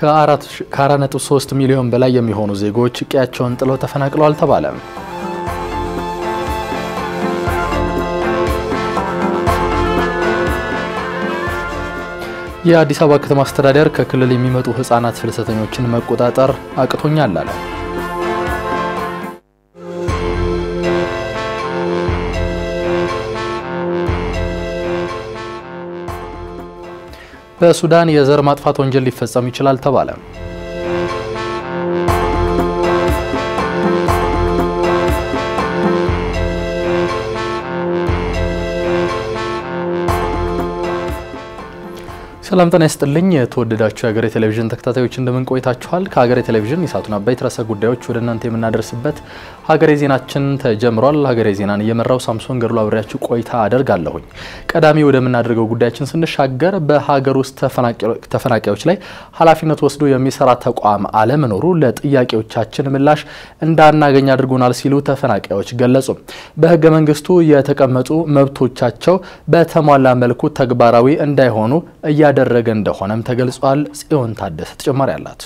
ከ4.3 ሚሊዮን በላይ የሚሆኑ ዜጎች ቀያቸውን ጥለው ተፈናቅለዋል ተባለ። የአዲስ አበባ ከተማ አስተዳደር ከክልል የሚመጡ ህጻናት ፍልሰተኞችን መቆጣጠር አቅቶኛል አለ። በሱዳን የዘር ማጥፋት ወንጀል ሊፈጸም ይችላል ተባለ። ሰላም ጤና ይስጥልኝ። የተወደዳችሁ የሀገሬ ቴሌቪዥን ተከታታዮች እንደምን ቆይታችኋል? ከሀገሬ ቴሌቪዥን የሰዓቱን አበይት ርዕሰ ጉዳዮች ወደ እናንተ የምናደርስበት ሀገሬ ዜናችን ተጀምሯል። ሀገሬ ዜናን እየመራው ሳምሶን ገድሎ አብሬያችሁ ቆይታ አደርጋለሁኝ። ቀዳሚ ወደምናደርገው ጉዳያችን ስንሻገር በሀገር ውስጥ ተፈናቃዮች ላይ ኃላፊነት ወስዶ የሚሰራ ተቋም አለመኖሩ ለጥያቄዎቻችን ምላሽ እንዳናገኝ አድርጎናል ሲሉ ተፈናቃዮች ገለጹ። በህገ መንግስቱ የተቀመጡ መብቶቻቸው በተሟላ መልኩ ተግባራዊ እንዳይሆኑ እያደረገ እንደሆነም ተገልጿል። ጽዮን ታደሰ ተጨማሪ አላት።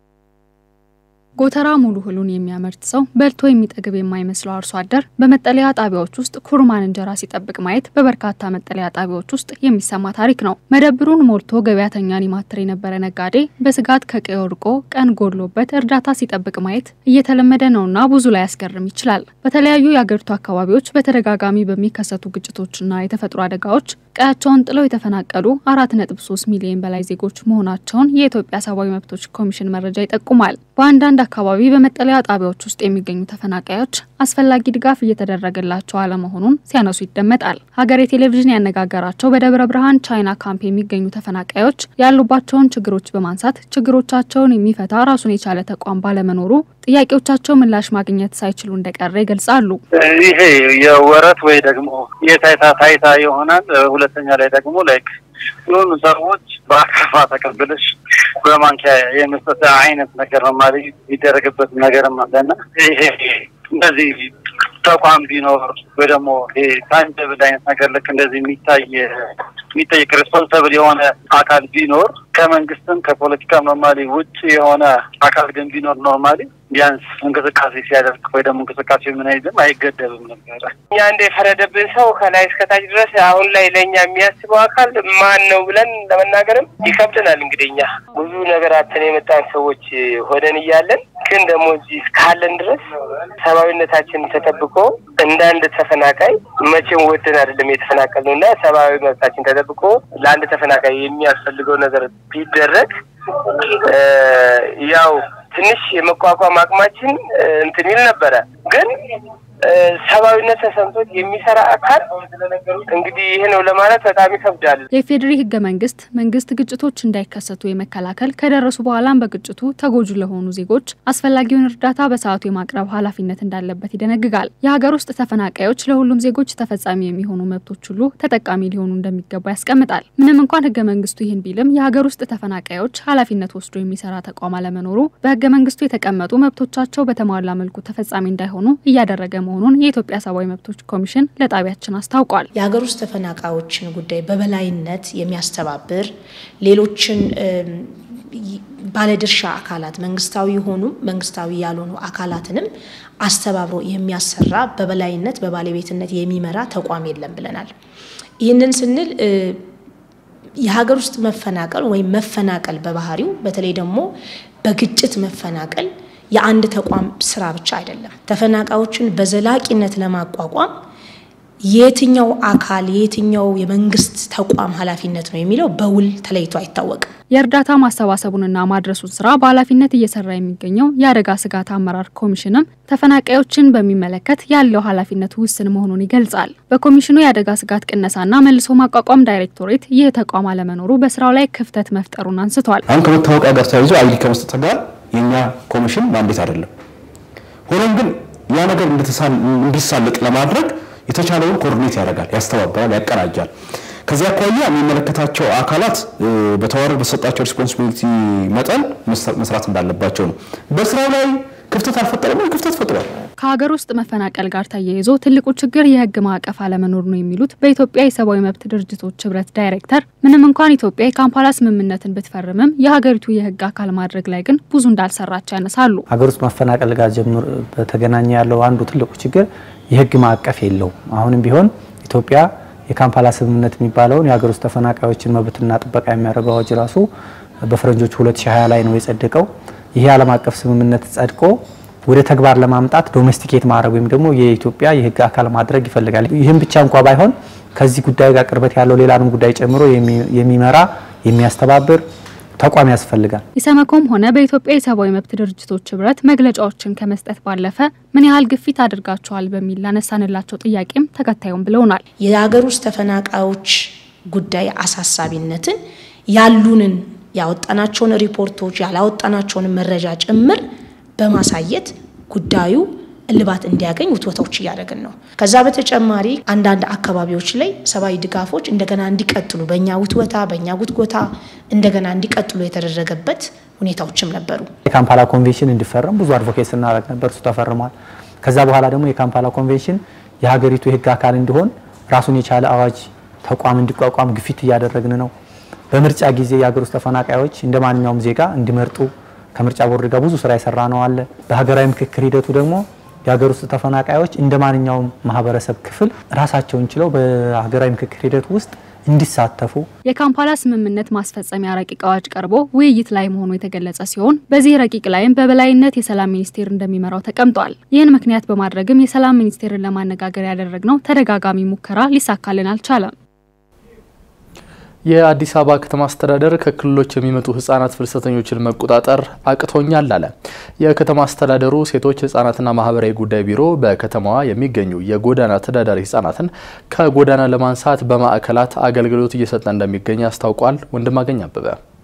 ጎተራ ሙሉ እህሉን የሚያመርት ሰው በልቶ የሚጠግብ የማይመስለው አርሶ አደር በመጠለያ ጣቢያዎች ውስጥ ኩርማን እንጀራ ሲጠብቅ ማየት በበርካታ መጠለያ ጣቢያዎች ውስጥ የሚሰማ ታሪክ ነው። መደብሩን ሞልቶ ገበያተኛን ይማትር የነበረ ነጋዴ በስጋት ከቀዬው ርቆ ቀን ጎድሎበት እርዳታ ሲጠብቅ ማየት እየተለመደ ነውና ብዙ ላይ ያስገርም ይችላል። በተለያዩ የአገሪቱ አካባቢዎች በተደጋጋሚ በሚከሰቱ ግጭቶችና የተፈጥሮ አደጋዎች ቀያቸውን ጥለው የተፈናቀሉ አራት ነጥብ ሶስት ሚሊዮን በላይ ዜጎች መሆናቸውን የኢትዮጵያ ሰብአዊ መብቶች ኮሚሽን መረጃ ይጠቁማል። በአንዳንድ አካባቢ በመጠለያ ጣቢያዎች ውስጥ የሚገኙ ተፈናቃዮች አስፈላጊ ድጋፍ እየተደረገላቸው አለመሆኑን ሲያነሱ ይደመጣል። ሀገሬ ቴሌቪዥን ያነጋገራቸው በደብረ ብርሃን ቻይና ካምፕ የሚገኙ ተፈናቃዮች ያሉባቸውን ችግሮች በማንሳት ችግሮቻቸውን የሚፈታ ራሱን የቻለ ተቋም ባለመኖሩ ጥያቄዎቻቸው ምላሽ ማግኘት ሳይችሉ እንደቀረ ይገልጻሉ። ይሄ የወረት ወይ ደግሞ የታይታ ታይታ ይሆናል። ሁለተኛ ላይ ደግሞ ላይክ የሆኑ ሰዎች በአካፋ ተቀብለሽ በማንኪያ የመስጠት አይነት ነገር ነው ማለት የሚደረግበት ነገርም አለና ይሄ እንደዚህ ተቋም ቢኖር ወይ ደግሞ ይሄ ታንጀብል አይነት ነገር ልክ እንደዚህ የሚታይ የሚጠይቅ ሬስፖንሰብል የሆነ አካል ቢኖር ከመንግስትም ከፖለቲካ ኖርማሊ ውጭ የሆነ አካል ግን ቢኖር ኖርማሊ ቢያንስ እንቅስቃሴ ሲያደርግ ወይ ደግሞ እንቅስቃሴ ምን አይልም አይገደብም ነበረ። እኛ እንደ የፈረደብን ሰው ከላይ እስከታች ድረስ አሁን ላይ ለእኛ የሚያስበው አካል ማን ነው ብለን ለመናገርም ይከብደናል። እንግዲህ እኛ ብዙ ነገር አተን የመጣን ሰዎች ሆነን እያለን ግን ደግሞ እዚህ እስካለን ድረስ ሰብአዊነታችን ተጠብቆ እንደ አንድ ተፈናቃይ መቼም ወደን አይደለም የተፈናቀልነው እና ሰብአዊ መብታችን ተጠብቆ ለአንድ ተፈናቃይ የሚያስፈልገው ነገር ቢደረግ ያው ትንሽ የመቋቋም አቅማችን እንትን ይል ነበረ ግን ሰብአዊነት ተሰምቶት የሚሰራ አካል እንግዲህ ይህ ነው ለማለት በጣም ይከብዳል። የኢፌዴሪ ህገ መንግስት መንግስት ግጭቶች እንዳይከሰቱ የመከላከል ከደረሱ በኋላም በግጭቱ ተጎጂ ለሆኑ ዜጎች አስፈላጊውን እርዳታ በሰዓቱ የማቅረብ ኃላፊነት እንዳለበት ይደነግጋል። የሀገር ውስጥ ተፈናቃዮች ለሁሉም ዜጎች ተፈጻሚ የሚሆኑ መብቶች ሁሉ ተጠቃሚ ሊሆኑ እንደሚገባ ያስቀምጣል። ምንም እንኳን ህገ መንግስቱ ይህን ቢልም የሀገር ውስጥ ተፈናቃዮች ኃላፊነት ወስዶ የሚሰራ ተቋም አለመኖሩ በህገ መንግስቱ የተቀመጡ መብቶቻቸው በተሟላ መልኩ ተፈጻሚ እንዳይሆኑ እያደረገ መሆኑን የኢትዮጵያ ሰብአዊ መብቶች ኮሚሽን ለጣቢያችን አስታውቋል። የሀገር ውስጥ ተፈናቃዮችን ጉዳይ በበላይነት የሚያስተባብር ሌሎችን ባለድርሻ አካላት መንግስታዊ የሆኑ መንግስታዊ ያልሆኑ አካላትንም አስተባብሮ የሚያሰራ በበላይነት በባለቤትነት የሚመራ ተቋም የለም ብለናል። ይህንን ስንል የሀገር ውስጥ መፈናቀል ወይም መፈናቀል በባህሪው በተለይ ደግሞ በግጭት መፈናቀል የአንድ ተቋም ስራ ብቻ አይደለም። ተፈናቃዮችን በዘላቂነት ለማቋቋም የትኛው አካል የትኛው የመንግስት ተቋም ኃላፊነት ነው የሚለው በውል ተለይቶ አይታወቅም። የእርዳታ ማሰባሰቡንና ማድረሱን ስራ በኃላፊነት እየሰራ የሚገኘው የአደጋ ስጋት አመራር ኮሚሽንም ተፈናቃዮችን በሚመለከት ያለው ኃላፊነት ውስን መሆኑን ይገልጻል። በኮሚሽኑ የአደጋ ስጋት ቅነሳና መልሶ ማቋቋም ዳይሬክቶሬት ይህ ተቋም አለመኖሩ በስራው ላይ ክፍተት መፍጠሩን አንስቷል። አሁን ከመታወቂያ ጋር ተያይዞ አይዲ ከመስጠት ጋር የእኛ ኮሚሽን ማንዴት አይደለም። ሆኖም ግን ያ ነገር እንዲሳለጥ ለማድረግ የተቻለውን ኮኦርዲኔት ያደርጋል፣ ያስተባበራል፣ ያቀናጃል። ከዚህ አኳያ የሚመለከታቸው አካላት በተዋረድ በተሰጣቸው ሪስፖንሲቢሊቲ መጠን መስራት እንዳለባቸው ነው። በስራው ላይ ክፍተት አልፈጠረም? ክፍተት ፈጥሯል። ከሀገር ውስጥ መፈናቀል ጋር ተያይዞ ትልቁ ችግር የህግ ማዕቀፍ አለመኖር ነው የሚሉት በኢትዮጵያ የሰብአዊ መብት ድርጅቶች ህብረት ዳይሬክተር፣ ምንም እንኳን ኢትዮጵያ የካምፓላ ስምምነትን ብትፈርምም የሀገሪቱ የህግ አካል ማድረግ ላይ ግን ብዙ እንዳልሰራች ያነሳሉ። ሀገር ውስጥ መፈናቀል ጋር ጀምሮ በተገናኘ ያለው አንዱ ትልቁ ችግር የህግ ማዕቀፍ የለውም። አሁንም ቢሆን ኢትዮጵያ የካምፓላ ስምምነት የሚባለውን የሀገር ውስጥ ተፈናቃዮችን መብትና ጥበቃ የሚያደርገው አዋጅ ራሱ በፈረንጆቹ 2020 ላይ ነው የጸደቀው። ይሄ ዓለም አቀፍ ስምምነት ጸድቆ ወደ ተግባር ለማምጣት ዶሜስቲኬት ማድረግ ወይም ደግሞ የኢትዮጵያ የህግ አካል ማድረግ ይፈልጋል። ይህም ብቻ እንኳ ባይሆን ከዚህ ጉዳይ ጋር ቅርበት ያለው ሌላንም ጉዳይ ጨምሮ የሚመራ የሚያስተባብር ተቋም ያስፈልጋል። ኢሰመኮም ሆነ በኢትዮጵያ የሰብአዊ መብት ድርጅቶች ህብረት መግለጫዎችን ከመስጠት ባለፈ ምን ያህል ግፊት አድርጋቸዋል በሚል ላነሳንላቸው ጥያቄም ተከታዩም ብለውናል። የሀገር ውስጥ ተፈናቃዮች ጉዳይ አሳሳቢነትን ያሉንን ያወጣናቸውን ሪፖርቶች ያላወጣናቸውን መረጃ ጭምር በማሳየት ጉዳዩ እልባት እንዲያገኝ ውትወታዎች እያደረግን ነው። ከዛ በተጨማሪ አንዳንድ አካባቢዎች ላይ ሰብአዊ ድጋፎች እንደገና እንዲቀጥሉ በእኛ ውትወታ በእኛ ጉትጎታ እንደገና እንዲቀጥሉ የተደረገበት ሁኔታዎችም ነበሩ። የካምፓላ ኮንቬንሽን እንዲፈረም ብዙ አድቮኬት ስናደርግ ነበር። እሱ ተፈርሟል። ከዛ በኋላ ደግሞ የካምፓላ ኮንቬንሽን የሀገሪቱ የህግ አካል እንዲሆን ራሱን የቻለ አዋጅ ተቋም እንዲቋቋም ግፊት እያደረግን ነው። በምርጫ ጊዜ የሀገር ውስጥ ተፈናቃዮች እንደ ማንኛውም ዜጋ እንዲመርጡ ከምርጫ ቦርድ ጋር ብዙ ስራ የሰራ ነው አለ። በሀገራዊ ምክክር ሂደቱ ደግሞ የሀገር ውስጥ ተፈናቃዮች እንደ ማንኛውም ማህበረሰብ ክፍል ራሳቸውን ችለው በሀገራዊ ምክክር ሂደቱ ውስጥ እንዲሳተፉ የካምፓላ ስምምነት ማስፈጸሚያ ረቂቅ አዋጅ ቀርቦ ውይይት ላይ መሆኑ የተገለጸ ሲሆን በዚህ ረቂቅ ላይም በበላይነት የሰላም ሚኒስቴር እንደሚመራው ተቀምጧል። ይህን ምክንያት በማድረግም የሰላም ሚኒስቴርን ለማነጋገር ያደረግነው ተደጋጋሚ ሙከራ ሊሳካልን አልቻለም። የአዲስ አበባ ከተማ አስተዳደር ከክልሎች የሚመጡ ህጻናት ፍልሰተኞችን መቆጣጠር አቅቶኛል አለ። የከተማ አስተዳደሩ ሴቶች ህጻናትና ማህበራዊ ጉዳይ ቢሮ በከተማዋ የሚገኙ የጎዳና ተዳዳሪ ህጻናትን ከጎዳና ለማንሳት በማዕከላት አገልግሎት እየሰጠ እንደሚገኝ አስታውቋል። ወንድማገኝ አበበ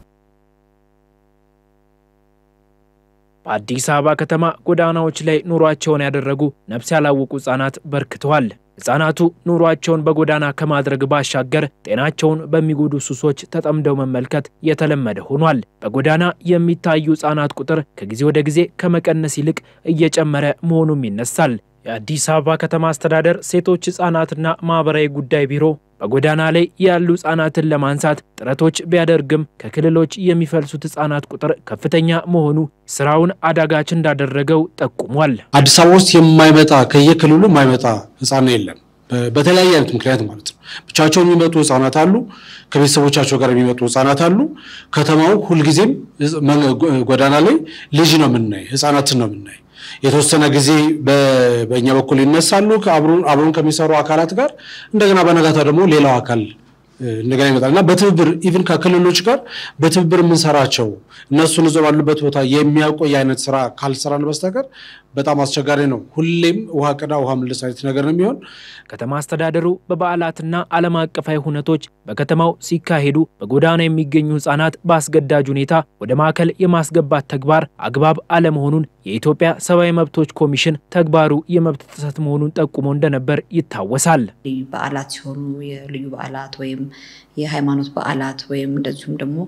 በአዲስ አበባ ከተማ ጎዳናዎች ላይ ኑሯቸውን ያደረጉ ነፍስ ያላወቁ ህጻናት በርክተዋል። ህጻናቱ ኑሯቸውን በጎዳና ከማድረግ ባሻገር ጤናቸውን በሚጎዱ ሱሶች ተጠምደው መመልከት የተለመደ ሆኗል። በጎዳና የሚታዩ ህጻናት ቁጥር ከጊዜ ወደ ጊዜ ከመቀነስ ይልቅ እየጨመረ መሆኑም ይነሳል። የአዲስ አበባ ከተማ አስተዳደር ሴቶች ህጻናትና ማህበራዊ ጉዳይ ቢሮ በጎዳና ላይ ያሉ ህጻናትን ለማንሳት ጥረቶች ቢያደርግም ከክልሎች የሚፈልሱት ህጻናት ቁጥር ከፍተኛ መሆኑ ስራውን አዳጋች እንዳደረገው ጠቁሟል። አዲስ አበባ ውስጥ የማይመጣ ከየክልሉ የማይመጣ ህጻን የለም። በተለያየ አይነት ምክንያት ማለት ነው። ብቻቸውን የሚመጡ ህጻናት አሉ። ከቤተሰቦቻቸው ጋር የሚመጡ ህጻናት አሉ። ከተማው ሁልጊዜም ጎዳና ላይ ልጅ ነው የምናይ፣ ህጻናትን ነው የምናይ። የተወሰነ ጊዜ በእኛ በኩል ይነሳሉ አብሮን ከሚሰሩ አካላት ጋር እንደገና በነጋታ ደግሞ ሌላው አካል እንደገና ይመጣል እና በትብብር ኢቭን ከክልሎች ጋር በትብብር የምንሰራቸው እነሱን እዞ ባሉበት ቦታ የሚያቆይ አይነት ስራ ካልሰራን በስተቀር በጣም አስቸጋሪ ነው። ሁሌም ውሃ ቅዳ ውሃ ምልስ አይነት ነገር ነው የሚሆን። ከተማ አስተዳደሩ በበዓላትና ዓለም አቀፋዊ ሁነቶች በከተማው ሲካሄዱ በጎዳና የሚገኙ ህጻናት በአስገዳጅ ሁኔታ ወደ ማዕከል የማስገባት ተግባር አግባብ አለመሆኑን የኢትዮጵያ ሰብአዊ መብቶች ኮሚሽን ተግባሩ የመብት ጥሰት መሆኑን ጠቁሞ እንደነበር ይታወሳል። ልዩ በዓላት ሲሆኑ የልዩ በዓላት ወይም የሃይማኖት በዓላት ወይም እንደዚሁም ደግሞ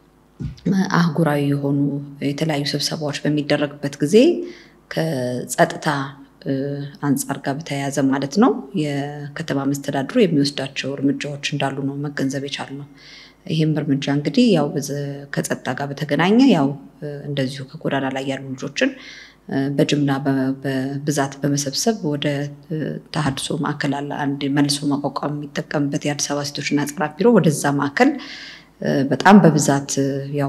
አህጉራዊ የሆኑ የተለያዩ ስብሰባዎች በሚደረግበት ጊዜ ከጸጥታ አንጻር ጋር በተያያዘ ማለት ነው የከተማ መስተዳድሩ የሚወስዳቸው እርምጃዎች እንዳሉ ነው መገንዘብ የቻልነው። ይህም እርምጃ እንግዲህ ያው ከጸጥታ ጋር በተገናኘ ያው እንደዚሁ ከጎዳና ላይ ያሉ ልጆችን በጅምላ በብዛት በመሰብሰብ ወደ ተሃድሶ ማዕከል አለ አንድ መልሶ ማቋቋም የሚጠቀምበት የአዲስ አበባ ሴቶችና ህጻናት ቢሮ ወደዛ ማዕከል በጣም በብዛት ያው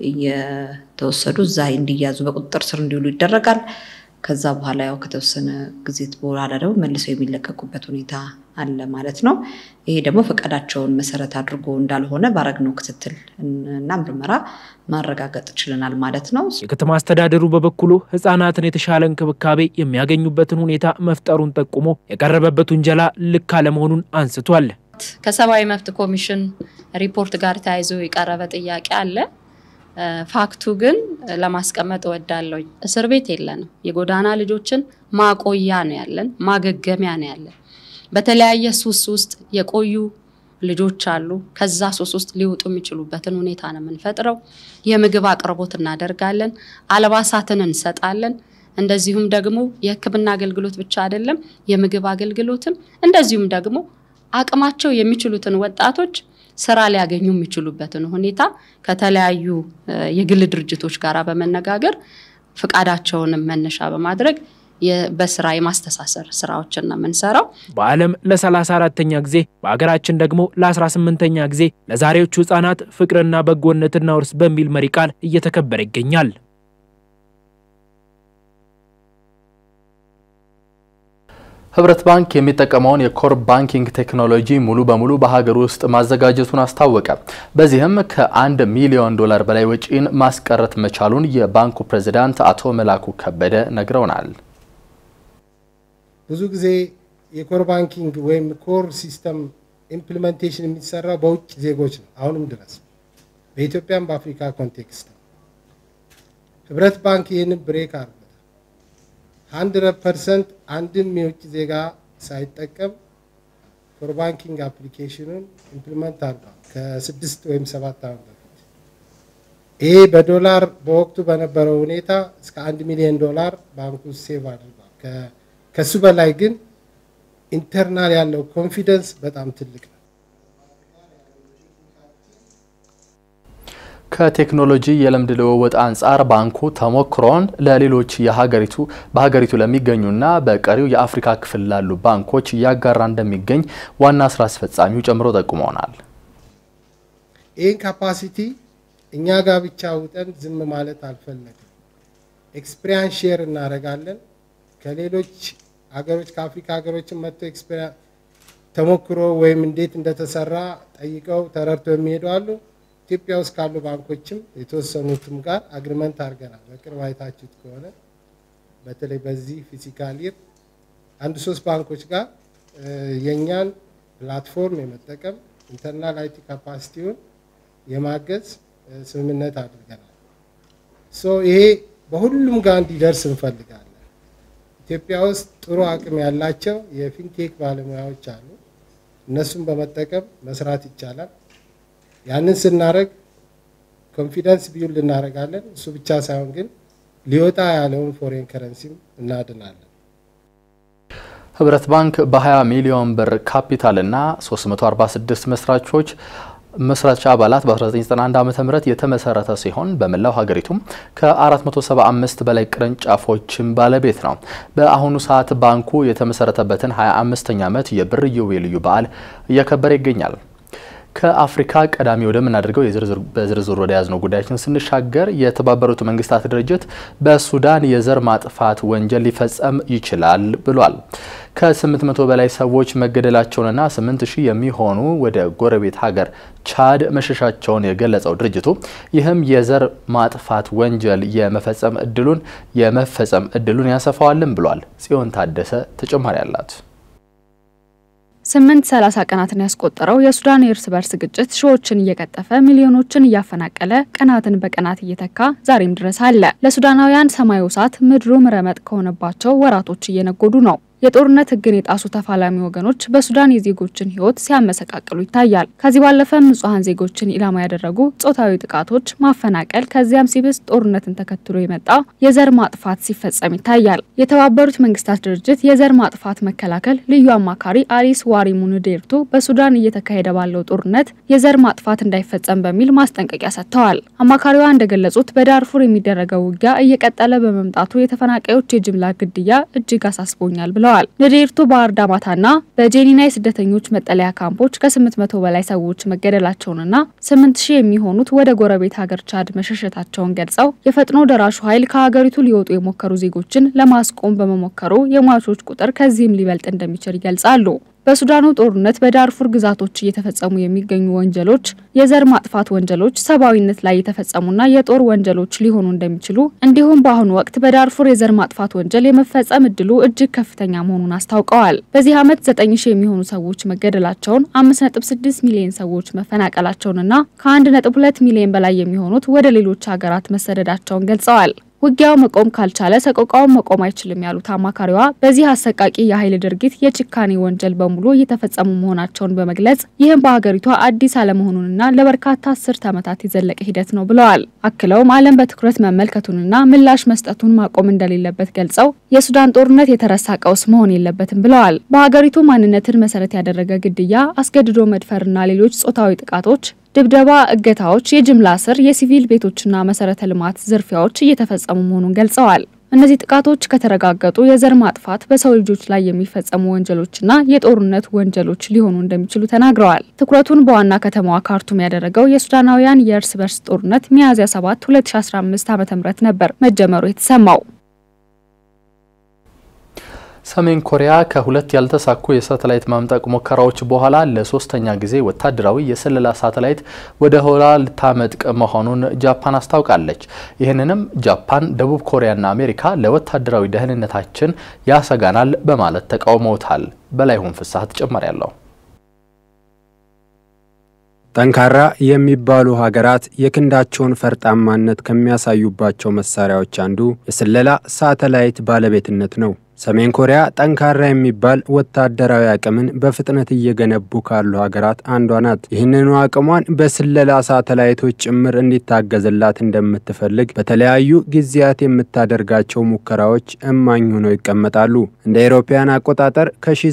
እየተወሰዱ እዛ እንዲያዙ በቁጥጥር ስር እንዲውሉ ይደረጋል። ከዛ በኋላ ያው ከተወሰነ ጊዜ በኋላ ደግሞ መልሰው የሚለቀቁበት ሁኔታ አለ ማለት ነው። ይሄ ደግሞ ፈቃዳቸውን መሰረት አድርጎ እንዳልሆነ ባረግነው ክትትል እና ምርመራ ማረጋገጥ ችለናል ማለት ነው። የከተማ አስተዳደሩ በበኩሉ ህጻናትን የተሻለ እንክብካቤ የሚያገኙበትን ሁኔታ መፍጠሩን ጠቁሞ የቀረበበት ውንጀላ ልክ አለመሆኑን አንስቷል። ከሰብአዊ መብት ኮሚሽን ሪፖርት ጋር ተያይዞ የቀረበ ጥያቄ አለ። ፋክቱ ግን ለማስቀመጥ እወዳለሁ። እስር ቤት የለንም። የጎዳና ልጆችን ማቆያ ነው ያለን፣ ማገገሚያ ነው ያለን። በተለያየ ሱስ ውስጥ የቆዩ ልጆች አሉ። ከዛ ሱስ ውስጥ ሊወጡ የሚችሉበትን ሁኔታ ነው የምንፈጥረው። የምግብ አቅርቦት እናደርጋለን፣ አልባሳትን እንሰጣለን። እንደዚሁም ደግሞ የሕክምና አገልግሎት ብቻ አይደለም፣ የምግብ አገልግሎትም እንደዚሁም ደግሞ አቅማቸው የሚችሉትን ወጣቶች ስራ ሊያገኙ የሚችሉበትን ሁኔታ ከተለያዩ የግል ድርጅቶች ጋር በመነጋገር ፍቃዳቸውንም መነሻ በማድረግ በስራ የማስተሳሰር ስራዎችን ነው የምንሰራው። በዓለም ለ34ተኛ ጊዜ በሀገራችን ደግሞ ለ18ኛ ጊዜ ለዛሬዎቹ ህጻናት ፍቅርና በጎነትና ውርስ በሚል መሪ ቃል እየተከበረ ይገኛል። ህብረት ባንክ የሚጠቀመውን የኮር ባንኪንግ ቴክኖሎጂ ሙሉ በሙሉ በሀገር ውስጥ ማዘጋጀቱን አስታወቀ። በዚህም ከአንድ ሚሊዮን ዶላር በላይ ወጪን ማስቀረት መቻሉን የባንኩ ፕሬዚዳንት አቶ መላኩ ከበደ ነግረውናል። ብዙ ጊዜ የኮር ባንኪንግ ወይም ኮር ሲስተም ኢምፕሊሜንቴሽን የሚሰራው በውጭ ዜጎች ነው። አሁንም ድረስ በኢትዮጵያም በአፍሪካ ኮንቴክስት ነው። ህብረት ባንክ ይህንን ብሬክ አድርጎታል። ሀንድረድ ፐርሰንት አንድም የውጭ ዜጋ ሳይጠቀም ኮር ባንኪንግ አፕሊኬሽኑን ኢምፕሊመንት አድርጓል ከስድስት ወይም ሰባት ዓመት በፊት። ይሄ በዶላር በወቅቱ በነበረው ሁኔታ እስከ አንድ ሚሊዮን ዶላር ባንኩ ሴቭ አድርጓል። ከሱ በላይ ግን ኢንተርናል ያለው ኮንፊደንስ በጣም ትልቅ ነው። ከቴክኖሎጂ የልምድ ልውውጥ አንጻር ባንኩ ተሞክሮን ለሌሎች የሀገሪቱ በሀገሪቱ ለሚገኙና በቀሪው የአፍሪካ ክፍል ላሉ ባንኮች እያጋራ እንደሚገኝ ዋና ስራ አስፈጻሚው ጨምሮ ጠቁመውናል። ይህን ካፓሲቲ እኛ ጋር ብቻ ውጠን ዝም ማለት አልፈለግም። ኤክስፒሪያንስ ሼር እናደርጋለን ከሌሎች ሀገሮች ከአፍሪካ ሀገሮችን መጥቶ ኤክስፔሪንስ ተሞክሮ ወይም እንዴት እንደተሰራ ጠይቀው ተረድተው የሚሄዱ አሉ። ኢትዮጵያ ውስጥ ካሉ ባንኮችም የተወሰኑትም ጋር አግሪመንት አድርገናል። በቅርብ አይታችሁት ከሆነ በተለይ በዚህ ፊዚካል ይር አንድ ሶስት ባንኮች ጋር የእኛን ፕላትፎርም የመጠቀም ኢንተርናል አይቲ ካፓሲቲውን የማገዝ ስምምነት አድርገናል። ሶ ይሄ በሁሉም ጋር እንዲደርስ እንፈልጋለን። ኢትዮጵያ ውስጥ ጥሩ አቅም ያላቸው የፊንቴክ ባለሙያዎች አሉ። እነሱን በመጠቀም መስራት ይቻላል። ያንን ስናደርግ ኮንፊደንስ ቢውልድ እናደርጋለን። እሱ ብቻ ሳይሆን ግን ሊወጣ ያለውን ፎሬን ከረንሲም እናድናለን። ህብረት ባንክ በ20 ሚሊዮን ብር ካፒታልና 346 መስራቾች መስራች አባላት በ1991 ዓ.ም የተመሰረተ ሲሆን በመላው ሀገሪቱም ከ475 በላይ ቅርንጫፎችን ባለቤት ነው። በአሁኑ ሰዓት ባንኩ የተመሰረተበትን 25ኛ ዓመት የብር ኢዮቤልዩ በዓል እያከበረ ይገኛል። ከአፍሪካ ቀዳሚ ወደምናደርገው በዝርዝር ወደ ያዝነው ጉዳያችን ስንሻገር የተባበሩት መንግስታት ድርጅት በሱዳን የዘር ማጥፋት ወንጀል ሊፈጸም ይችላል ብሏል። ከ800 በላይ ሰዎች መገደላቸውንና 8000 የሚሆኑ ወደ ጎረቤት ሀገር ቻድ መሸሻቸውን የገለጸው ድርጅቱ ይህም የዘር ማጥፋት ወንጀል የመፈጸም እድሉን የመፈጸም እድሉን ያሰፋዋልን ብሏል። ጽዮን ታደሰ ተጨማሪ አላት። ስምንት ሰላሳ ቀናትን ያስቆጠረው የሱዳን የእርስ በርስ ግጭት ሺዎችን እየቀጠፈ ሚሊዮኖችን እያፈናቀለ ቀናትን በቀናት እየተካ ዛሬም ድረስ አለ። ለሱዳናውያን ሰማዩ እሳት ምድሩም ረመጥ ከሆነባቸው ወራቶች እየነጎዱ ነው። የጦርነት ሕግን የጣሱ ተፋላሚ ወገኖች በሱዳን የዜጎችን ሕይወት ሲያመሰቃቅሉ ይታያል። ከዚህ ባለፈም ንጹሐን ዜጎችን ኢላማ ያደረጉ ጾታዊ ጥቃቶች፣ ማፈናቀል፣ ከዚያም ሲብስ ጦርነትን ተከትሎ የመጣ የዘር ማጥፋት ሲፈጸም ይታያል። የተባበሩት መንግስታት ድርጅት የዘር ማጥፋት መከላከል ልዩ አማካሪ አሊስ ዋሪ ሙንዴርቱ በሱዳን እየተካሄደ ባለው ጦርነት የዘር ማጥፋት እንዳይፈጸም በሚል ማስጠንቀቂያ ሰጥተዋል። አማካሪዋ እንደገለጹት በዳርፉር የሚደረገው ውጊያ እየቀጠለ በመምጣቱ የተፈናቃዮች የጅምላ ግድያ እጅግ አሳስቦኛል ብለዋል ብለዋል። ንዴርቱ በአርዳማታና በጄኒና የስደተኞች መጠለያ ካምፖች ከ800 በላይ ሰዎች መገደላቸውንና 8000 የሚሆኑት ወደ ጎረቤት ሀገር ቻድ መሸሸታቸውን ገልጸው የፈጥኖ ደራሹ ኃይል ከሀገሪቱ ሊወጡ የሞከሩ ዜጎችን ለማስቆም በመሞከሩ የሟቾች ቁጥር ከዚህም ሊበልጥ እንደሚችል ይገልጻሉ። በሱዳኑ ጦርነት በዳርፉር ግዛቶች እየተፈጸሙ የሚገኙ ወንጀሎች የዘር ማጥፋት ወንጀሎች፣ ሰብአዊነት ላይ የተፈጸሙና የጦር ወንጀሎች ሊሆኑ እንደሚችሉ እንዲሁም በአሁኑ ወቅት በዳርፉር የዘር ማጥፋት ወንጀል የመፈጸም እድሉ እጅግ ከፍተኛ መሆኑን አስታውቀዋል። በዚህ ዓመት 9 ሺህ የሚሆኑ ሰዎች መገደላቸውን፣ 5.6 ሚሊዮን ሰዎች መፈናቀላቸውንና ከ1.2 ሚሊዮን በላይ የሚሆኑት ወደ ሌሎች ሀገራት መሰደዳቸውን ገልጸዋል። ውጊያው መቆም ካልቻለ ሰቆቃውን መቆም አይችልም ያሉት አማካሪዋ በዚህ አሰቃቂ የኃይል ድርጊት የጭካኔ ወንጀል በሙሉ እየተፈጸሙ መሆናቸውን በመግለጽ ይህም በሀገሪቷ አዲስ አለመሆኑንና ለበርካታ አስርት ዓመታት የዘለቀ ሂደት ነው ብለዋል። አክለውም ዓለም በትኩረት መመልከቱንና ምላሽ መስጠቱን ማቆም እንደሌለበት ገልጸው የሱዳን ጦርነት የተረሳ ቀውስ መሆን የለበትም ብለዋል። በሀገሪቱ ማንነትን መሰረት ያደረገ ግድያ፣ አስገድዶ መድፈርና ሌሎች ጾታዊ ጥቃቶች ድብደባ፣ እገታዎች፣ የጅምላ እስር፣ የሲቪል ቤቶችና መሰረተ ልማት ዝርፊያዎች እየተፈጸሙ መሆኑን ገልጸዋል። እነዚህ ጥቃቶች ከተረጋገጡ የዘር ማጥፋት፣ በሰው ልጆች ላይ የሚፈጸሙ ወንጀሎችና የጦርነት ወንጀሎች ሊሆኑ እንደሚችሉ ተናግረዋል። ትኩረቱን በዋና ከተማዋ ካርቱም ያደረገው የሱዳናውያን የእርስ በርስ ጦርነት ሚያዝያ 7 2015 ዓ.ም ነበር መጀመሩ የተሰማው። ሰሜን ኮሪያ ከሁለት ያልተሳኩ የሳተላይት ማምጠቅ ሙከራዎች በኋላ ለሶስተኛ ጊዜ ወታደራዊ የስለላ ሳተላይት ወደ ህዋ ልታመጥቅ መሆኑን ጃፓን አስታውቃለች። ይህንንም ጃፓን፣ ደቡብ ኮሪያና አሜሪካ ለወታደራዊ ደህንነታችን ያሰጋናል በማለት ተቃውመውታል። በላይሁን ፍስሐ ተጨማሪ ያለው ጠንካራ የሚባሉ ሀገራት የክንዳቸውን ፈርጣማነት ከሚያሳዩባቸው መሳሪያዎች አንዱ የስለላ ሳተላይት ባለቤትነት ነው። ሰሜን ኮሪያ ጠንካራ የሚባል ወታደራዊ አቅምን በፍጥነት እየገነቡ ካሉ ሀገራት አንዷ ናት። ይህንኑ አቅሟን በስለላ ሳተላይቶች ጭምር እንዲታገዝላት እንደምትፈልግ በተለያዩ ጊዜያት የምታደርጋቸው ሙከራዎች እማኝ ሆነው ይቀመጣሉ። እንደ አውሮፓውያን አቆጣጠር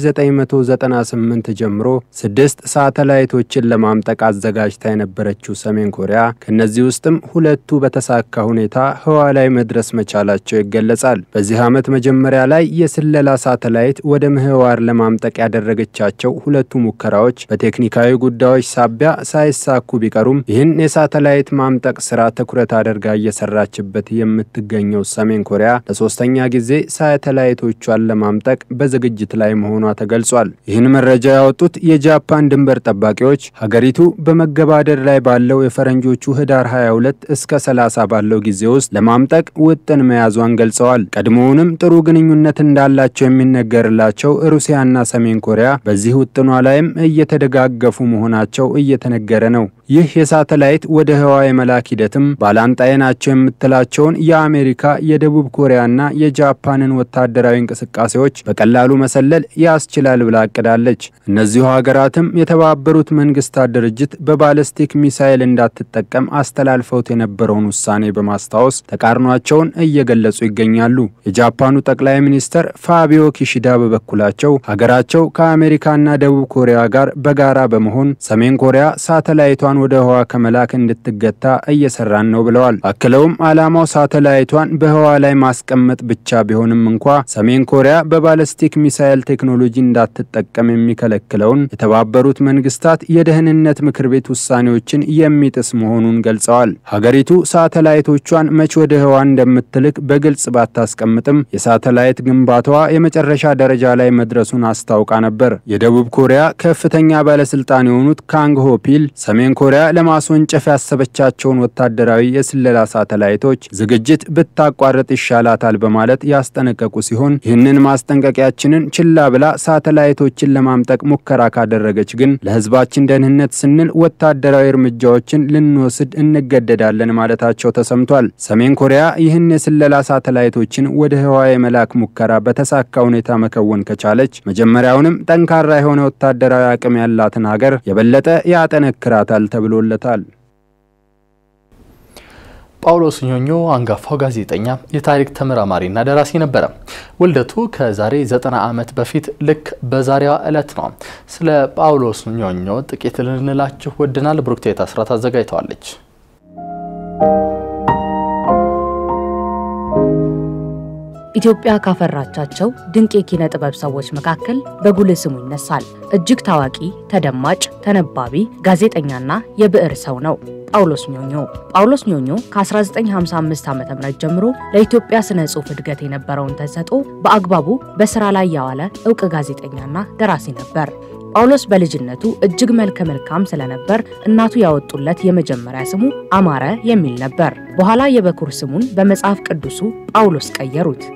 ከ1998 ጀምሮ ስድስት ሳተላይቶችን ለማምጠቅ አዘጋጅታ የነበረችው ሰሜን ኮሪያ ከእነዚህ ውስጥም ሁለቱ በተሳካ ሁኔታ ህዋ ላይ መድረስ መቻላቸው ይገለጻል። በዚህ ዓመት መጀመሪያ ላይ የስለላ ሳተላይት ወደ ምህዋር ለማምጠቅ ያደረገቻቸው ሁለቱ ሙከራዎች በቴክኒካዊ ጉዳዮች ሳቢያ ሳይሳኩ ቢቀሩም ይህን የሳተላይት ማምጠቅ ስራ ትኩረት አድርጋ እየሰራችበት የምትገኘው ሰሜን ኮሪያ ለሶስተኛ ጊዜ ሳተላይቶቿን ለማምጠቅ በዝግጅት ላይ መሆኗ ተገልጿል። ይህን መረጃ ያወጡት የጃፓን ድንበር ጠባቂዎች ሀገሪቱ በመገባደድ ላይ ባለው የፈረንጆቹ ህዳር 22 እስከ 30 ባለው ጊዜ ውስጥ ለማምጠቅ ውጥን መያዟን ገልጸዋል። ቀድሞውንም ጥሩ ግንኙነት እንዳላቸው የሚነገርላቸው ሩሲያና ሰሜን ኮሪያ በዚህ ውጥኗ ላይም እየተደጋገፉ መሆናቸው እየተነገረ ነው። ይህ የሳተላይት ወደ ህዋ የመላክ ሂደትም ባላንጣዬ ናቸው የምትላቸውን የአሜሪካ የደቡብ ኮሪያና የጃፓንን ወታደራዊ እንቅስቃሴዎች በቀላሉ መሰለል ያስችላል ብላ አቅዳለች። እነዚሁ ሀገራትም የተባበሩት መንግስታት ድርጅት በባለስቲክ ሚሳይል እንዳትጠቀም አስተላልፈውት የነበረውን ውሳኔ በማስታወስ ተቃርኗቸውን እየገለጹ ይገኛሉ። የጃፓኑ ጠቅላይ ሚኒስተር ፋቢዮ ኪሺዳ በበኩላቸው ሀገራቸው ከአሜሪካና ደቡብ ኮሪያ ጋር በጋራ በመሆን ሰሜን ኮሪያ ሳተላይቷን ወደ ህዋ ከመላክ እንድትገታ እየሰራን ነው ብለዋል። አክለውም ዓላማው ሳተላይቷን በህዋ ላይ ማስቀመጥ ብቻ ቢሆንም እንኳ ሰሜን ኮሪያ በባለስቲክ ሚሳይል ቴክኖሎጂ እንዳትጠቀም የሚከለክለውን የተባበሩት መንግስታት የደህንነት ምክር ቤት ውሳኔዎችን የሚጥስ መሆኑን ገልጸዋል። ሀገሪቱ ሳተላይቶቿን መች ወደ ህዋ እንደምትልክ በግልጽ ባታስቀምጥም የሳተላይት ግንባታዋ የመጨረሻ ደረጃ ላይ መድረሱን አስታውቃ ነበር። የደቡብ ኮሪያ ከፍተኛ ባለስልጣን የሆኑት ካንግ ሆፒል ሰሜን ኮሪያ ለማስወንጨፍ ያሰበቻቸውን ወታደራዊ የስለላ ሳተላይቶች ዝግጅት ብታቋርጥ ይሻላታል በማለት ያስጠነቀቁ ሲሆን ይህንን ማስጠንቀቂያችንን ችላ ብላ ሳተላይቶችን ለማምጠቅ ሙከራ ካደረገች ግን ለህዝባችን ደህንነት ስንል ወታደራዊ እርምጃዎችን ልንወስድ እንገደዳለን ማለታቸው ተሰምቷል። ሰሜን ኮሪያ ይህን የስለላ ሳተላይቶችን ወደ ህዋ የመላክ ሙከራ በተሳካ ሁኔታ መከወን ከቻለች መጀመሪያውንም ጠንካራ የሆነ ወታደራዊ አቅም ያላትን ሀገር የበለጠ ያጠነክራታል ተብሎለታል። ጳውሎስ ኞኞ አንጋፋው ጋዜጠኛ የታሪክ ተመራማሪና ደራሲ ነበረ። ውልደቱ ከዛሬ ዘጠና ዓመት በፊት ልክ በዛሬዋ ዕለት ነው። ስለ ጳውሎስ ኞኞ ጥቂት ልንላችሁ ወድናል። ብሩክቴት አስራት አዘጋጅተዋለች። ኢትዮጵያ ካፈራቻቸው ድንቅ የኪነ ጥበብ ሰዎች መካከል በጉልህ ስሙ ይነሳል። እጅግ ታዋቂ፣ ተደማጭ፣ ተነባቢ ጋዜጠኛና የብዕር ሰው ነው ጳውሎስ ኞኞ። ጳውሎስ ኞኞ ከ1955 ዓ.ም ጀምሮ ለኢትዮጵያ ስነ ጽሑፍ እድገት የነበረውን ተሰጥኦ በአግባቡ በስራ ላይ ያዋለ እውቅ ጋዜጠኛና ደራሲ ነበር። ጳውሎስ በልጅነቱ እጅግ መልከ መልካም ስለነበር እናቱ ያወጡለት የመጀመሪያ ስሙ አማረ የሚል ነበር። በኋላ የበኩር ስሙን በመጽሐፍ ቅዱሱ ጳውሎስ ቀየሩት።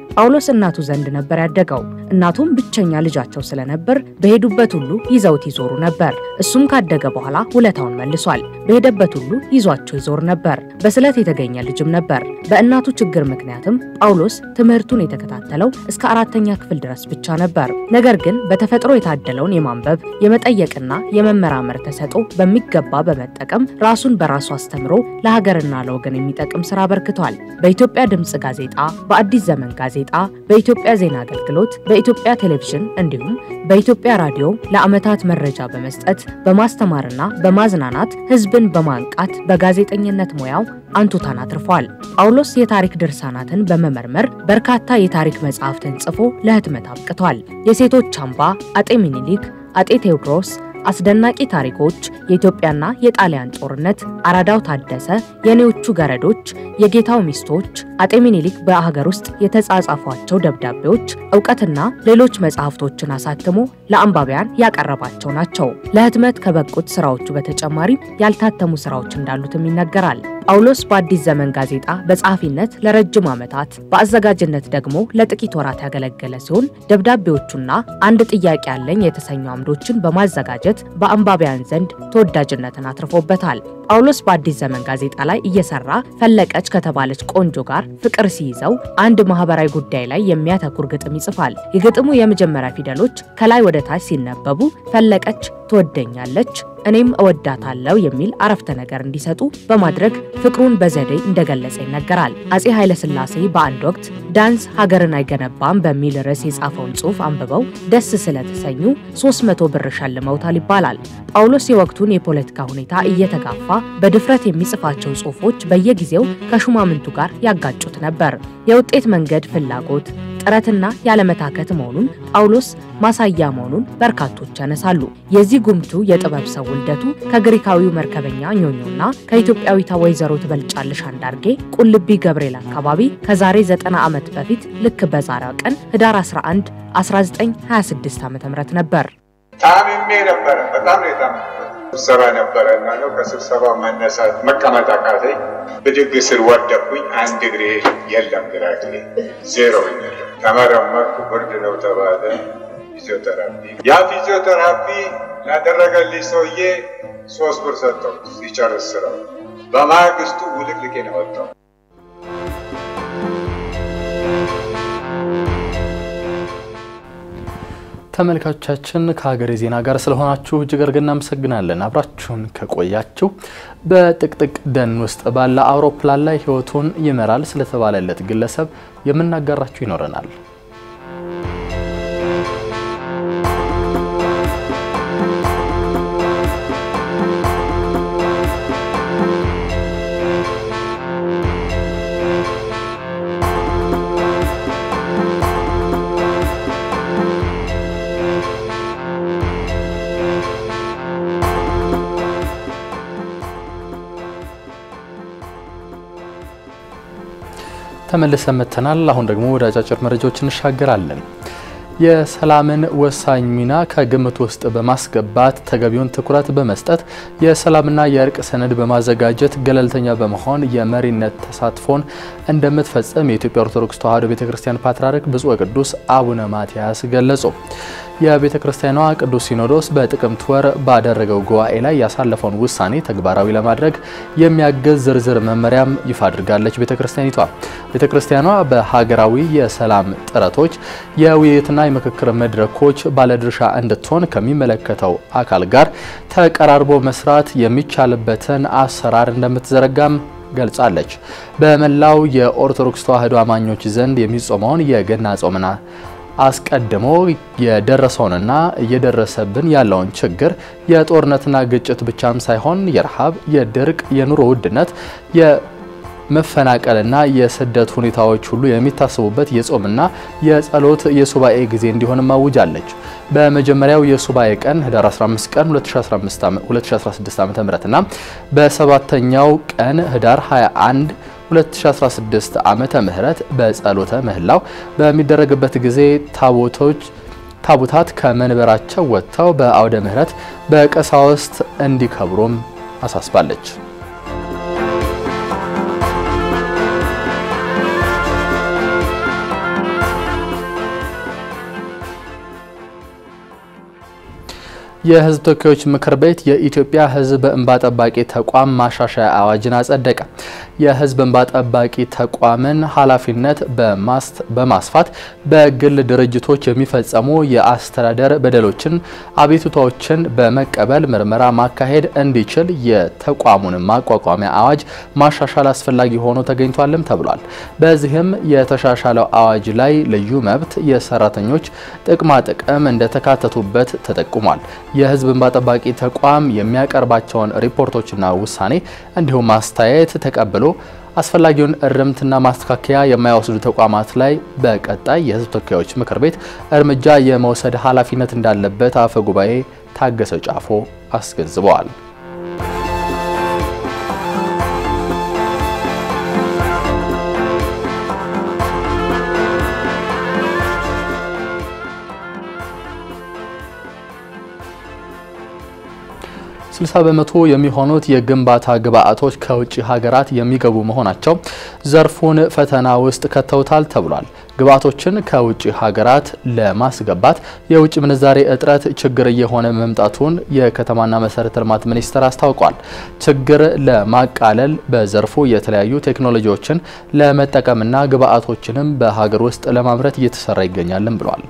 ጳውሎስ እናቱ ዘንድ ነበር ያደገው። እናቱም ብቸኛ ልጃቸው ስለነበር በሄዱበት ሁሉ ይዘውት ይዞሩ ነበር። እሱም ካደገ በኋላ ውለታውን መልሷል። በሄደበት ሁሉ ይዟቸው ይዞር ነበር። በስለት የተገኘ ልጅም ነበር። በእናቱ ችግር ምክንያትም ጳውሎስ ትምህርቱን የተከታተለው እስከ አራተኛ ክፍል ድረስ ብቻ ነበር። ነገር ግን በተፈጥሮ የታደለውን የማንበብ የመጠየቅና የመመራመር ተሰጥኦ በሚገባ በመጠቀም ራሱን በራሱ አስተምሮ ለሀገርና ለወገን የሚጠቅም ስራ አበርክቷል። በኢትዮጵያ ድምፅ ጋዜጣ፣ በአዲስ ዘመን ጋዜጣ፣ በኢትዮጵያ ዜና አገልግሎት፣ በኢትዮጵያ ቴሌቪዥን እንዲሁም በኢትዮጵያ ራዲዮ ለዓመታት መረጃ በመስጠት በማስተማርና በማዝናናት ሕዝብን በማንቃት በጋዜጠኝነት ሙያው አንቱታን አትርፏል። ጳውሎስ የታሪክ ድርሳናትን በመመርመር በርካታ የታሪክ መጽሐፍትን ጽፎ ለህትመት አብቅቷል። የሴቶች አምባ፣ አጤ ሚኒሊክ፣ አጤ ቴዎድሮስ አስደናቂ ታሪኮች፣ የኢትዮጵያና የጣሊያን ጦርነት፣ አራዳው ታደሰ፣ የኔዎቹ ገረዶች፣ የጌታው ሚስቶች፣ አጤ ሚኒሊክ በሀገር ውስጥ የተጻጻፏቸው ደብዳቤዎች፣ እውቀትና ሌሎች መጽሐፍቶችን አሳትሞ ለአንባቢያን ያቀረባቸው ናቸው። ለህትመት ከበቁት ስራዎቹ በተጨማሪ ያልታተሙ ስራዎች እንዳሉትም ይነገራል። ጳውሎስ በአዲስ ዘመን ጋዜጣ በጸሐፊነት ለረጅም ዓመታት በአዘጋጅነት ደግሞ ለጥቂት ወራት ያገለገለ ሲሆን ደብዳቤዎቹና አንድ ጥያቄ ያለኝ የተሰኙ አምዶችን በማዘጋጀት በአንባቢያን ዘንድ ተወዳጅነትን አትርፎበታል። ጳውሎስ በአዲስ ዘመን ጋዜጣ ላይ እየሰራ ፈለቀች ከተባለች ቆንጆ ጋር ፍቅር ሲይዘው አንድ ማህበራዊ ጉዳይ ላይ የሚያተኩር ግጥም ይጽፋል። የግጥሙ የመጀመሪያ ፊደሎች ከላይ ወደ ታች ሲነበቡ ፈለቀች ትወደኛለች እኔም እወዳታለሁ የሚል አረፍተ ነገር እንዲሰጡ በማድረግ ፍቅሩን በዘዴ እንደገለጸ ይነገራል። አጼ ኃይለሥላሴ በአንድ ወቅት ዳንስ ሀገርን አይገነባም በሚል ርዕስ የጻፈውን ጽሑፍ አንብበው ደስ ስለተሰኙ 300 ብር ሸልመውታል ይባላል። ጳውሎስ የወቅቱን የፖለቲካ ሁኔታ እየተጋፋ በድፍረት የሚጽፋቸው ጽሑፎች በየጊዜው ከሹማምንቱ ጋር ያጋጩት ነበር። የውጤት መንገድ ፍላጎት ጥረትና ያለመታከት መሆኑን ጳውሎስ ማሳያ መሆኑን በርካቶች ያነሳሉ። የዚህ ጉምቱ የጥበብ ሰው ውልደቱ ከግሪካዊው መርከበኛ ኞኞና ከኢትዮጵያዊቷ ወይዘሮ ትበልጫለሽ አንዳርጌ ቁልቢ ገብርኤል አካባቢ ከዛሬ 90 ዓመት በፊት ልክ በዛሬው ቀን ህዳር 11 1926 ዓ.ም ነበር። ታምሜ ነበረ። በጣም ነው የታመምኩት። ስብሰባ ነበረ እና ነው ከስብሰባው መነሳት መቀመጥ አቃተኝ። ብድግ ስል ወደኩኝ። አንድ እግሬ የለም፣ ግራ እግሬ ዜሮ ሆኛለሁ። ተመረመርኩ። ብርድ ነው ተባለ። ፊዚዮቴራፒ ያ ፊዚዮቴራፒ ላደረገልኝ ሰውዬ ሶስት ብር ሰጠው ሲጨርስ ስራው። በማግስቱ ውልቅልቄ ነው ወጣው። ተመልካቾቻችን ከሀገሬ ዜና ጋር ስለሆናችሁ እጅግ አድርገን እናመሰግናለን። አብራችሁን ከቆያችሁ በጥቅጥቅ ደን ውስጥ ባለ አውሮፕላን ላይ ሕይወቱን ይመራል ስለተባለለት ግለሰብ የምናጋራችሁ ይኖረናል። ተመልሰን መጥተናል። አሁን ደግሞ ወደ አጫጭር መረጃዎች እንሻገራለን። የሰላምን ወሳኝ ሚና ከግምት ውስጥ በማስገባት ተገቢውን ትኩረት በመስጠት የሰላምና የእርቅ ሰነድ በማዘጋጀት ገለልተኛ በመሆን የመሪነት ተሳትፎን እንደምትፈጽም የኢትዮጵያ ኦርቶዶክስ ተዋሕዶ ቤተክርስቲያን ፓትርያርክ ብፁዕ ወቅዱስ አቡነ ማትያስ ገለጹ። የቤተ ክርስቲያኗ ቅዱስ ሲኖዶስ በጥቅምት ወር ባደረገው ጉባኤ ላይ ያሳለፈውን ውሳኔ ተግባራዊ ለማድረግ የሚያግዝ ዝርዝር መመሪያም ይፋ አድርጋለች። ቤተ ክርስቲያኒቷ ቤተ ክርስቲያኗ በሀገራዊ የሰላም ጥረቶች የውይይትና የምክክር መድረኮች ባለድርሻ እንድትሆን ከሚመለከተው አካል ጋር ተቀራርቦ መስራት የሚቻልበትን አሰራር እንደምትዘረጋም ገልጻለች። በመላው የኦርቶዶክስ ተዋሕዶ አማኞች ዘንድ የሚጾመውን የገና ጾምና አስቀድሞ የደረሰውንና እየደረሰብን ያለውን ችግር የጦርነትና ግጭት ብቻም ሳይሆን የረሃብ፣ የድርቅ፣ የኑሮ ውድነት፣ የመፈናቀልና የስደት ሁኔታዎች ሁሉ የሚታሰቡበት የጾምና የጸሎት የሱባኤ ጊዜ እንዲሆንም አውጃለች። በመጀመሪያው የሱባኤ ቀን ህዳር 15 ቀን 2016 ዓ.ም እና በሰባተኛው ቀን ህዳር 21 2016 ዓመተ ምህረት በጸሎተ ምህላው በሚደረግበት ጊዜ ታቦቶች ታቦታት ከመንበራቸው ወጥተው በአውደ ምህረት በቀሳውስት እንዲከብሩም አሳስባለች። የሕዝብ ተወካዮች ምክር ቤት የኢትዮጵያ ሕዝብ እንባ ጠባቂ ተቋም ማሻሻያ አዋጅን አጸደቀ። የሕዝብ እንባ ጠባቂ ተቋምን ኃላፊነት በማስፋት በግል ድርጅቶች የሚፈጸሙ የአስተዳደር በደሎችን፣ አቤቱታዎችን በመቀበል ምርመራ ማካሄድ እንዲችል የተቋሙን ማቋቋሚያ አዋጅ ማሻሻል አስፈላጊ ሆኖ ተገኝቷልም ተብሏል። በዚህም የተሻሻለው አዋጅ ላይ ልዩ መብት፣ የሰራተኞች ጥቅማ ጥቅም እንደተካተቱበት ተጠቁሟል። የህዝብ እንባ ጠባቂ ተቋም የሚያቀርባቸውን ሪፖርቶችና ውሳኔ እንዲሁም ማስተያየት ተቀብሎ አስፈላጊውን እርምትና ማስተካከያ የማይወስዱ ተቋማት ላይ በቀጣይ የህዝብ ተወካዮች ምክር ቤት እርምጃ የመውሰድ ኃላፊነት እንዳለበት አፈ ጉባኤ ታገሰ ጫፎ አስገንዝበዋል። ስልሳ በመቶ የሚሆኑት የግንባታ ግብአቶች ከውጭ ሀገራት የሚገቡ መሆናቸው ዘርፉን ፈተና ውስጥ ከተውታል ተብሏል። ግብአቶችን ከውጭ ሀገራት ለማስገባት የውጭ ምንዛሬ እጥረት ችግር እየሆነ መምጣቱን የከተማና መሰረተ ልማት ሚኒስቴር አስታውቋል። ችግር ለማቃለል በዘርፉ የተለያዩ ቴክኖሎጂዎችን ለመጠቀምና ግብአቶችንም በሀገር ውስጥ ለማምረት እየተሰራ ይገኛልም ብሏል።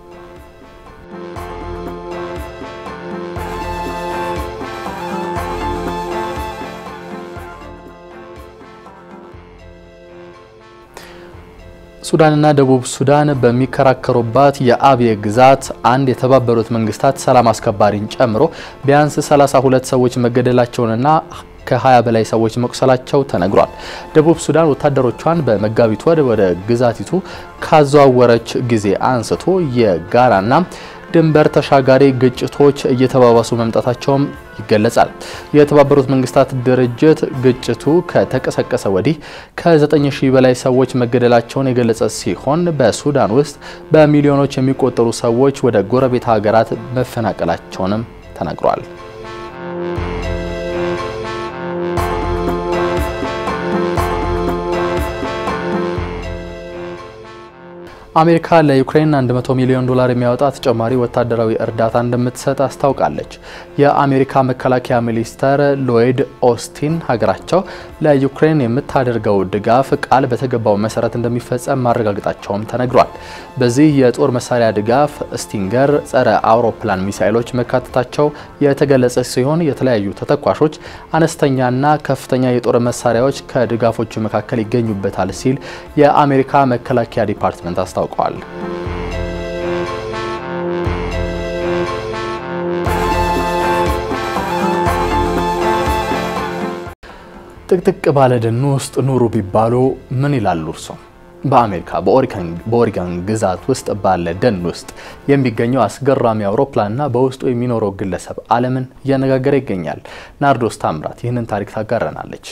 ሱዳንና ደቡብ ሱዳን በሚከራከሩባት የአብዬ ግዛት አንድ የተባበሩት መንግስታት ሰላም አስከባሪን ጨምሮ ቢያንስ 32 ሰዎች መገደላቸውንና ከ20 በላይ ሰዎች መቁሰላቸው ተነግሯል። ደቡብ ሱዳን ወታደሮቿን በመጋቢት ወር ወደ ግዛቲቱ ካዘዋወረች ጊዜ አንስቶ የጋራና ድንበር ተሻጋሪ ግጭቶች እየተባባሱ መምጣታቸውም ይገለጻል። የተባበሩት መንግስታት ድርጅት ግጭቱ ከተቀሰቀሰ ወዲህ ከ9000 በላይ ሰዎች መገደላቸውን የገለጸ ሲሆን በሱዳን ውስጥ በሚሊዮኖች የሚቆጠሩ ሰዎች ወደ ጎረቤት ሀገራት መፈናቀላቸውንም ተናግሯል። አሜሪካ ለዩክሬን 100 ሚሊዮን ዶላር የሚያወጣ ተጨማሪ ወታደራዊ እርዳታ እንደምትሰጥ አስታውቃለች። የአሜሪካ መከላከያ ሚኒስተር ሎይድ ኦስቲን ሀገራቸው ለዩክሬን የምታደርገው ድጋፍ ቃል በተገባው መሰረት እንደሚፈጸም ማረጋገጣቸውም ተነግሯል። በዚህ የጦር መሳሪያ ድጋፍ ስቲንገር ጸረ አውሮፕላን ሚሳይሎች መካተታቸው የተገለጸ ሲሆን የተለያዩ ተተኳሾች፣ አነስተኛና ከፍተኛ የጦር መሳሪያዎች ከድጋፎቹ መካከል ይገኙበታል ሲል የአሜሪካ መከላከያ ዲፓርትመንት አስታውቋል አስታውቀዋል። ጥቅጥቅ ባለ ደን ውስጥ ኑሩ ቢባሉ ምን ይላሉ እርሶ? በአሜሪካ በኦሪገን ግዛት ውስጥ ባለ ደን ውስጥ የሚገኘው አስገራሚ አውሮፕላንና በውስጡ የሚኖረው ግለሰብ ዓለምን እያነጋገረ ይገኛል። ናርዶስ ታምራት ይህንን ታሪክ ታጋረናለች።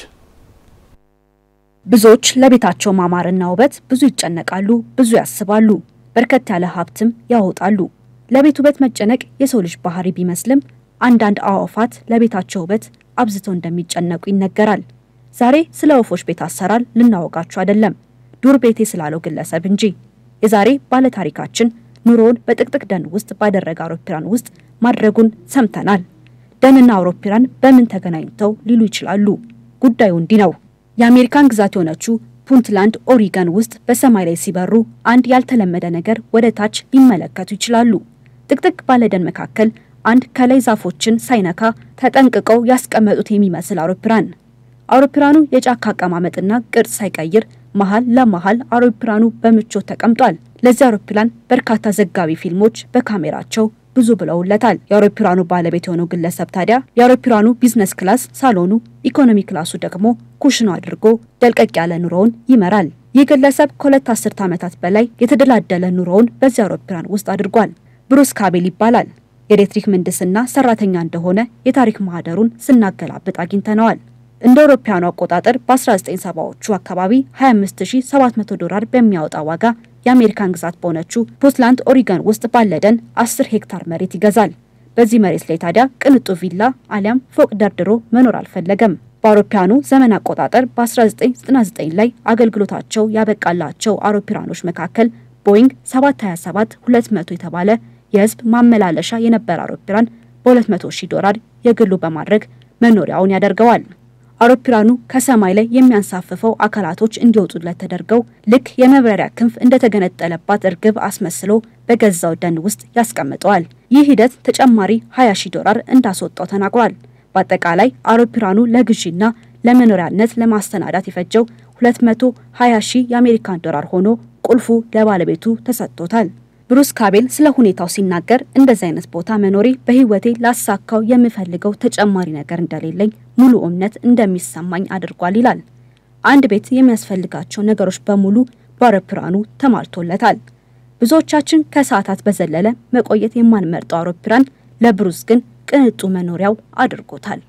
ብዙዎች ለቤታቸው ማማርና ውበት ብዙ ይጨነቃሉ፣ ብዙ ያስባሉ፣ በርከት ያለ ሀብትም ያወጣሉ። ለቤት ውበት መጨነቅ የሰው ልጅ ባህሪ ቢመስልም አንዳንድ አዕዋፋት ለቤታቸው ውበት አብዝተው እንደሚጨነቁ ይነገራል። ዛሬ ስለ ወፎች ቤት አሰራር ልናወጋችሁ አይደለም፣ ዱር ቤቴ ስላለው ግለሰብ እንጂ። የዛሬ ባለታሪካችን ኑሮውን በጥቅጥቅ ደን ውስጥ ባደረገ አውሮፕላን ውስጥ ማድረጉን ሰምተናል። ደንና አውሮፕላን በምን ተገናኝተው ሊሉ ይችላሉ? ጉዳዩ እንዲህ ነው። የአሜሪካን ግዛት የሆነችው ፑንትላንድ ኦሪገን ውስጥ በሰማይ ላይ ሲበሩ አንድ ያልተለመደ ነገር ወደ ታች ሊመለከቱ ይችላሉ። ጥቅጥቅ ባለ ደን መካከል አንድ ከላይ ዛፎችን ሳይነካ ተጠንቅቀው ያስቀመጡት የሚመስል አውሮፕላን። አውሮፕላኑ የጫካ አቀማመጥና ቅርጽ ሳይቀይር መሀል ለመሀል አውሮፕላኑ በምቾት ተቀምጧል። ለዚህ አውሮፕላን በርካታ ዘጋቢ ፊልሞች በካሜራቸው ብዙ ብለውለታል። የአውሮፕላኑ ባለቤት የሆነው ግለሰብ ታዲያ የአውሮፕላኑ ቢዝነስ ክላስ ሳሎኑ፣ ኢኮኖሚ ክላሱ ደግሞ ኩሽኑ አድርጎ ደልቀቅ ያለ ኑሮውን ይመራል። ይህ ግለሰብ ከሁለት አስርት ዓመታት በላይ የተደላደለ ኑሮውን በዚህ አውሮፕላን ውስጥ አድርጓል። ብሩስ ካቤል ይባላል። የኤሌክትሪክ ምህንድስና ሰራተኛ እንደሆነ የታሪክ ማህደሩን ስናገላብጥ አግኝተነዋል። እንደ አውሮፓውያኑ አቆጣጠር በ1970ዎቹ አካባቢ 25700 ዶላር በሚያወጣ ዋጋ የአሜሪካን ግዛት በሆነችው ፑንትላንድ ኦሪገን ውስጥ ባለ ደን 10 ሄክታር መሬት ይገዛል። በዚህ መሬት ላይ ታዲያ ቅንጡ ቪላ አሊያም ፎቅ ደርድሮ መኖር አልፈለገም። በአውሮፓውያኑ ዘመን አቆጣጠር በ1999 ላይ አገልግሎታቸው ያበቃላቸው አውሮፕላኖች መካከል ቦይንግ 727 200 የተባለ የህዝብ ማመላለሻ የነበረ አውሮፕላን በ200 ሺህ ዶላር የግሉ በማድረግ መኖሪያውን ያደርገዋል። አውሮፕላኑ ከሰማይ ላይ የሚያንሳፍፈው አካላቶች እንዲወጡለት ተደርገው ልክ የመብረሪያ ክንፍ እንደተገነጠለባት እርግብ አስመስሎ በገዛው ደን ውስጥ ያስቀምጠዋል። ይህ ሂደት ተጨማሪ 20 ሺህ ዶላር እንዳስወጣው ተናግሯል። በአጠቃላይ አውሮፕላኑ ለግዢና ለመኖሪያነት ለማስተናዳት የፈጀው 220 ሺህ የአሜሪካን ዶላር ሆኖ ቁልፉ ለባለቤቱ ተሰጥቶታል። ብሩስ ካቤል ስለ ሁኔታው ሲናገር እንደዚህ አይነት ቦታ መኖሬ በሕይወቴ ላሳካው የምፈልገው ተጨማሪ ነገር እንደሌለኝ ሙሉ እምነት እንደሚሰማኝ አድርጓል ይላል። አንድ ቤት የሚያስፈልጋቸው ነገሮች በሙሉ በአውሮፕላኑ ተሟልቶለታል። ብዙዎቻችን ከሰዓታት በዘለለ መቆየት የማንመርጠው አውሮፕላን ለብሩስ ግን ቅንጡ መኖሪያው አድርጎታል።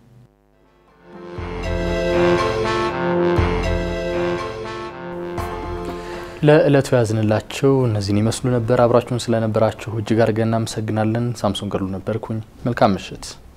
ለዕለቱ ያዝንላችሁ እነዚህን ይመስሉ ነበር። አብራችሁን ስለነበራችሁ እጅግ አድርገን እናመሰግናለን። ሳምሶን ገሉ ነበርኩኝ። መልካም ምሽት።